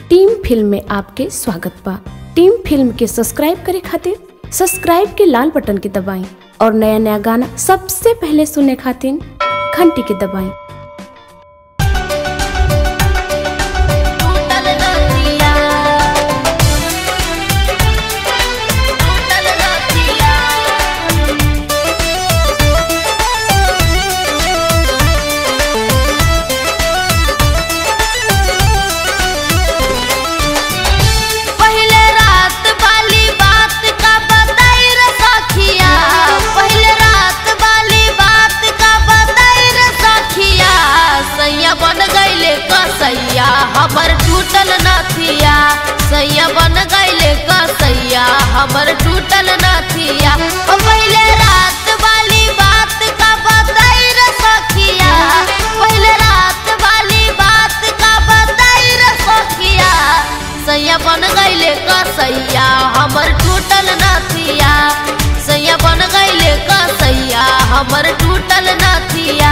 team film में आपके स्वागत बा टीम फिल्म के सब्सक्राइब करे खातिर सब्सक्राइब के लाल बटन के दबाएं और नया नया गाना सबसे पहले सुनने खातिर घंटी के दबाएं टूटल नथिया टूटल नथिया पहले रात वाली बात का बताई रे सखिया पहले रात वाली बात का बताई रे सखिया सैया बन गईले कसैया हमर टूटल नथिया सैया बन गईले कसैया हमर टूटल नथिया ओ पहले रात वाली बात का बताई रे सखिया पहले रात वाली बात का बताई रे सखिया सैया बन गईले कसैया हमर टूटल नथिया सैया बन गईले कसैया हमर टूटल नथिया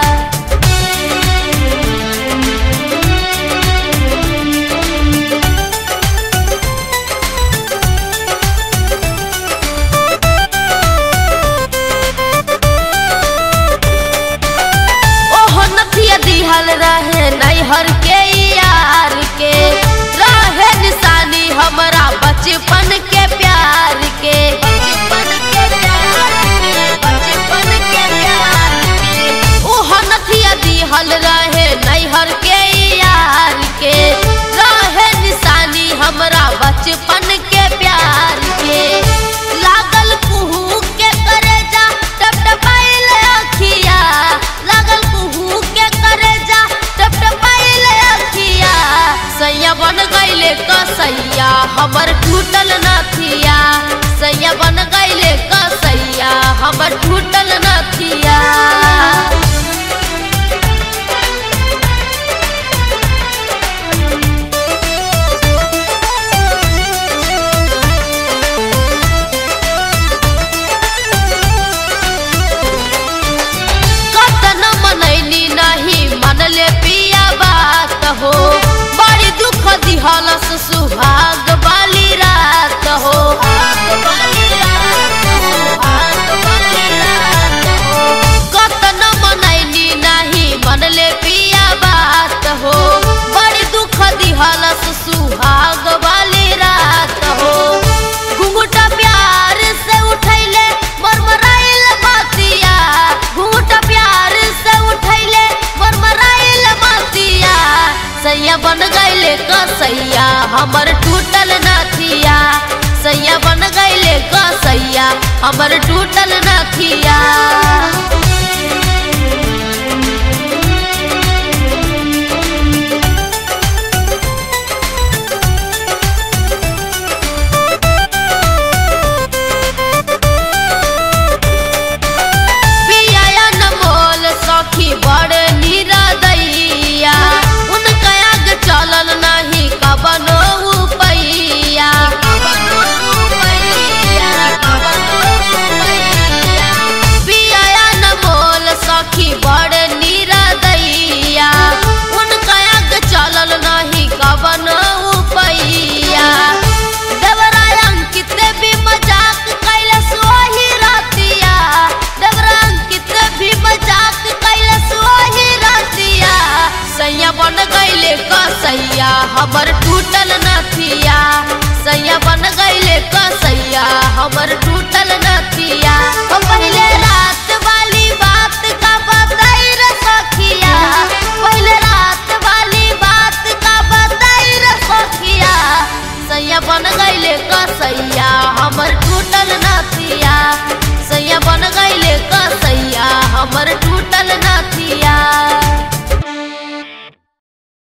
ओह नथिया दिहल रहे नैहर के यार के रहे निशानी हमरा बचपन के प्यार के बचपन के प्यार के बचपन के प्यार के ओह नथिया दिहल रहे नैहर के यार के रहे निशानी हमरा बचपन के प्यार के लागल कुहू के करेजा टपटपाइल अखिया लागल कुहू के करेजा टपटपाइल अखिया सैया बन गईले कसैया हमर टूटल नथिया सैया बन गईले कसैया हमर टूटल नथिया कतन मनैनी नहीं मनले पिया बात हो बड़ी दुख दिहलस सुहाग वाली रात हो कतन मनैनी नहीं मनले पिया बात हो बड़ी दुख दिहलस सुहाग वाली रात हो घुंघटा प्यार से उठैले मरमराइल बातिया घुंघटा प्यार से उठैले मरमराइल बातिया सैया बन गईले कसैया हमर टूटल नथिया सैया बन गईले कसैया हमर टूटल नथिया पिया नमोल सखी बड़े निरदैया उनका आग चलल नहीं कबनो उपैया पिया नमोल सखी बड़े निरदैया उनका आग चलल नहीं कबनो उपैया देवराय अंकित भी मजाक कैलस वही रतिया देवरा अंकित भी मजाक कैलस वही रतिया सैया बन गईले कसैया हमर टूटल नथिया